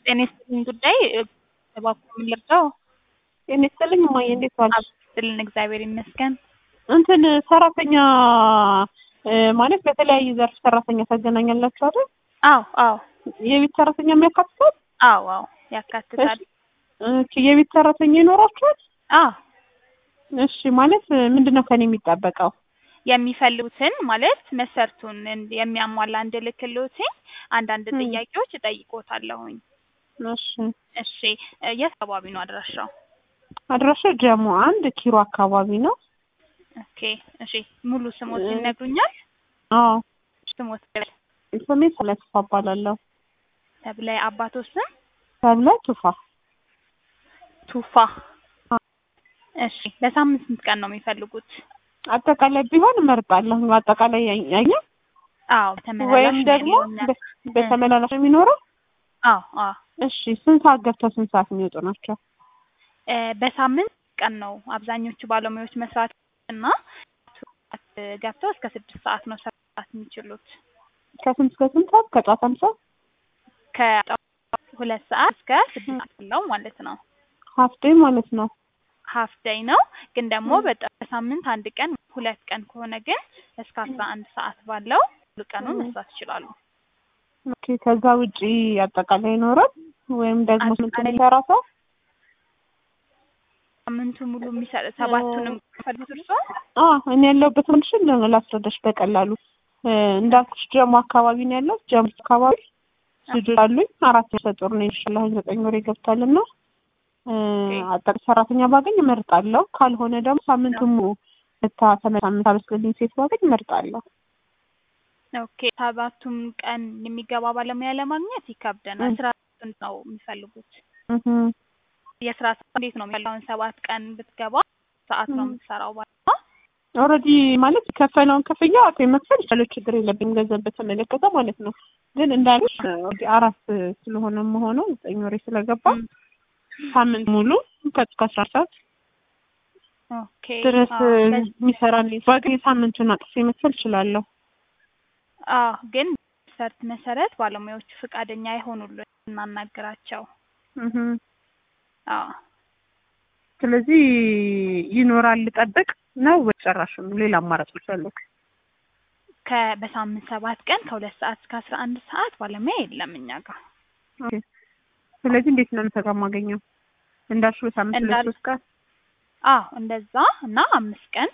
ጤና ይስጥልኝ ጉዳይ እባክዎ ምን ልርዳው? ጤና ይስጥልኝ እማዬ እንዴት ዋልሽ? ይስጥልን እግዚአብሔር ይመስገን። እንትን ሰራተኛ ማለት በተለያየ ዘርፍ ሰራተኛ ታገናኛላችሁ አይደል? አዎ አዎ የቤት ሰራተኛ የሚያካትታል? አዎ አዎ ያካትታል። እሺ የቤት ሰራተኛ ይኖራችኋል? አዎ እሺ ማለት ምንድነው ከኔ የሚጠበቀው? የሚፈልጉትን ማለት መሰርቱን የሚያሟላ እንድልክልዎትኝ አንዳንድ ም። ጥያቄዎች እጠይቅዎታለሁኝ። እሺ እሺ የት አካባቢ ነው አድራሻው? አድራሻው ጀሞ አንድ ኪሮ አካባቢ ነው። ኦኬ እሺ ሙሉ ስሞት እ- ይነግሩኛል? አዎ ስሞት ስሜ ሰለትፋ እባላለሁ። ተብለ አባቶ ስም ተብለ ቱፋ ቱፋ። እሺ ለሳምንት ስንት ቀን ነው የሚፈልጉት? አጠቃላይ ቢሆን እመርጣለሁ። አጠቃላይ ያኛ አዎ ተመላላሽ ወይም ነው ደግሞ የሚሆነው። በ- በተመላላሽ ነው የሚኖረው። አዎ አዎ እሺ ስንት ሰዓት ገብተው ስንት ሰዓት የሚወጡ ናቸው? እ፣ በሳምንት ቀን ነው አብዛኞቹ ባለሙያዎች መስራት እና ሰዓት ገብተው እስከ ስድስት ሰዓት ነው መስራት የሚችሉት። ከስንት እስከ ስንት ሰዓት? ከጠዋት አንድ ሰዓት ከጠዋት ሁለት ሰዓት እስከ ስድስት ሰዓት ያለው ማለት ነው። ሀፍ ዴይ ማለት ነው። ሀፍ ዴይ ነው ግን ደግሞ ም። በጣም በሳምንት አንድ ቀን ሁለት ቀን ከሆነ ግን እስከ አስራ አንድ ሰዓት ባለው ሙሉ ቀኑን ም። መስራት ይችላሉ። ኦኬ ከዛ ውጪ አጠቃላይ ይኖራል ወይም ደግሞ ስንት አጠቃላይ- የሚሰራ ሰው? ሳምንቱ ሙሉ የሚሰጥ ሰባቱንም ፈልጉት እርስዎ? አዎ እኔ ያለሁበት ኮንዲሽን ላስረዳሽ በቀላሉ እ፣ እንዳልኩሽ ጀሞ አካባቢ ነው ያለው። ጀሞ አካባቢ ልጆች አሉኝ። አራት ነፍሰ ጡር ነኝ። ኢንሻአላህ ዘጠኝ ወር ይገብታልና እ፣ አጠቃላይ ሰራተኛ ባገኝ እመርጣለሁ። ካልሆነ ደግሞ ሳምንቱን ሙሉ መታ ተመሳምንት አበስልልኝ ሴት ባገኝ እመርጣለሁ። ኦኬ ሰባቱም ቀን የሚገባ ባለሙያ ለማግኘት ይከብደናል። ም። ስራ ስንት ነው የሚፈልጉት? እህ የስራ ሰዓት እንዴት ነው የሚያለው? አሁን ሰባት ቀን ብትገባ ሰዓት ነው ም። የምትሰራው ባለሙያ? ኦልሬዲ ማለት የከፈለውን ክፍያ አቶ መክፈል ይቻላል። ችግር የለብኝ ገንዘብ በተመለከተ ማለት ነው። ግን እንዳልኩሽ ኦልሬዲ አራት ስለሆነ መሆነው ዘጠኝ ወሬ ስለገባ ም። ሳምንት ሙሉ ከእስከ አስራ ሰዓት ኦኬ ድረስ አዎ በዚህ- የሚሰራልኝ ባገኝ ሳምንቱን አጥፌ መክፈል እችላለሁ። አዎ ግን ሰርት መሰረት ባለሙያዎቹ ፈቃደኛ አይሆኑልን እናናግራቸው። እህ አዎ ስለዚህ ይኖራል ልጠብቅ ነው ወይ ጨራሽም ሌላ አማራጮች አሉ? ከ በሳምንት ሰባት ቀን ከሁለት ሰዓት እስከ አስራ አንድ ሰዓት ባለሙያ የለም እኛ ጋር። ኦኬ። ስለዚህ እንዴት ነው የምሰራ የማገኘው? እንዳልሽው በሳምንት ሁለት እንዳል- ሶስት ቀን አዎ እንደዛ እና አምስት ቀን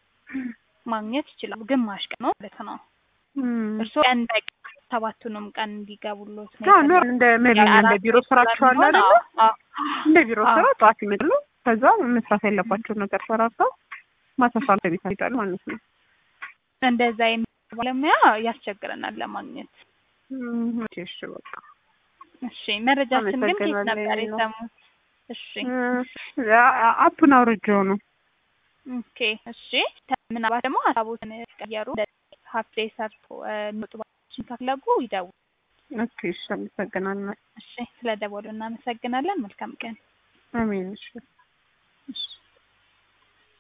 ማግኘት ይችላሉ። ግማሽ ቀን ነው ማለት ነው። እም። እርስዎ ቀን በቀን ሰባቱንም ቀን እንዲገቡሎት ነው አዎ ኖር የፈለጉት? እንደ ሜል እንደ የአራት ቢሮ ሰው ስራቸው አለ ስለሚሆን አይደለ? አዎ እንደ ቢሮ አዎ። ስራ ጠዋት ይመጣሉ። ከዛ መስራት ያለባቸውን ነገር ሰራርተው ማታ ሰዓት ቤት ይሄዳሉ ማለት ነው። እንደዛ የሚሰራ ባለሙያ ያስቸግረናል ለማግኘት። እም፣ ኦኬ፣ እሺ በቃ እሺ መረጃችን ግን ከየት ነበር አመሰግናለሁ። የሰሙት? እሺ እ፣ አ- አፑን አውርጄው ነው። ኦኬ እሺ ምናልባት ደግሞ ሀሳቦትን ቀየሩ ሀፍ ዴይ ሰርቶ እ፣ የሚወጡ ባለሙያዎችን ከፈለጉ ይደውሉ። ኦኬ፣ እሺ አመሰግናለሁ። እሺ ስለ ደወሉ እናመሰግናለን። መልካም ቀን። አሜን። እሺ እሺ